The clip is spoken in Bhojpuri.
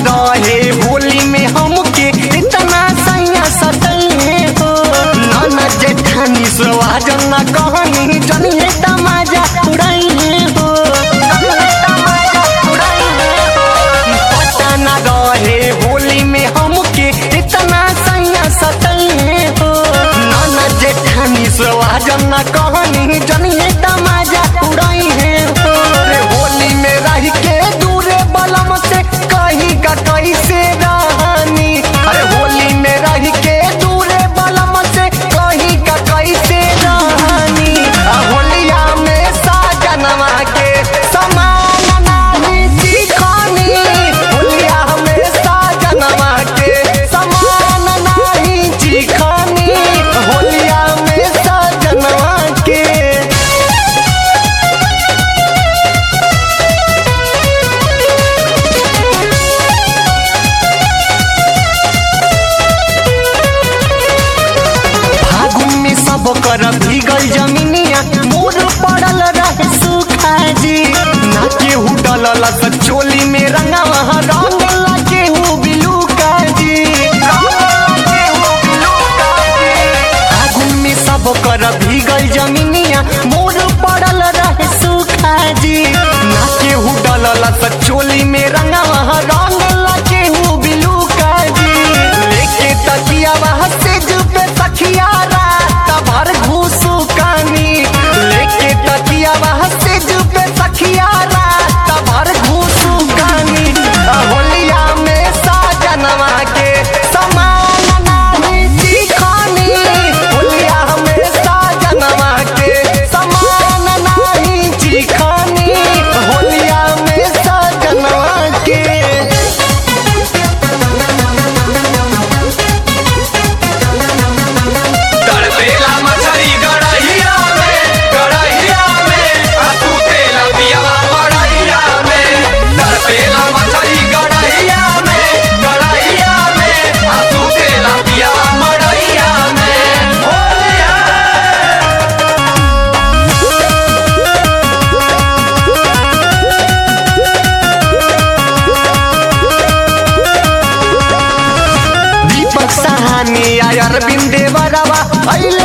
रहे होली में हमके इतना सैया सतैले हो नाना जेठानी सवाजन ना कहनी जनिए तमाजा उड़ाइले हो जनिए तमाजा उड़ाइले हो पता ना रहे होली में हमके इतना सैया सतैले हो नाना जेठानी सवाजन ना कहनी जनिए तमाजा उड़ाइले हो रे होली में रह के दूरे बलम से कहीं का कैसे रहनी अरे होली में रह के दूरे बलम से कहीं का कैसे रहनी आ होलिया में साजनवा के समान नाही दिखनी होलिया में साजनवा के समान नाही दिखनी होलिया में साजनवा के फागुन में सब कर भीगल जमीनिया मोर पड़ल रहे सुखा जी ना केहू डलल स चोली में रंगवा रंग ला केहू बिलू का जी फागुन में सब कर भीगल जमीनिया मोर पड़ल रहे सुखा जी ना केहू डलल स चोली में रंगवा रंग ला केहू बिलू का जी लेके तकिया वहाँ से जुबे सखिया रात भर घूसू कानी लेके तकिया वहाँ से जुबे सखिया रात भर घूसू कानी आ होलिया में साजनवा के समान नाही दिखानी होलिया में साजनवा के समान नाही दिखानी होलिया में साजनवा के तड़पेला मछली गड़हिया में गड़हिया में आ तू तेला पियावा मड़हिया में तड़पेला मछली गड़हिया में गड़हिया में आ तू तेला पियावा मड़हिया में होलिया दीपक सहानी अरविंद देवरवा अइले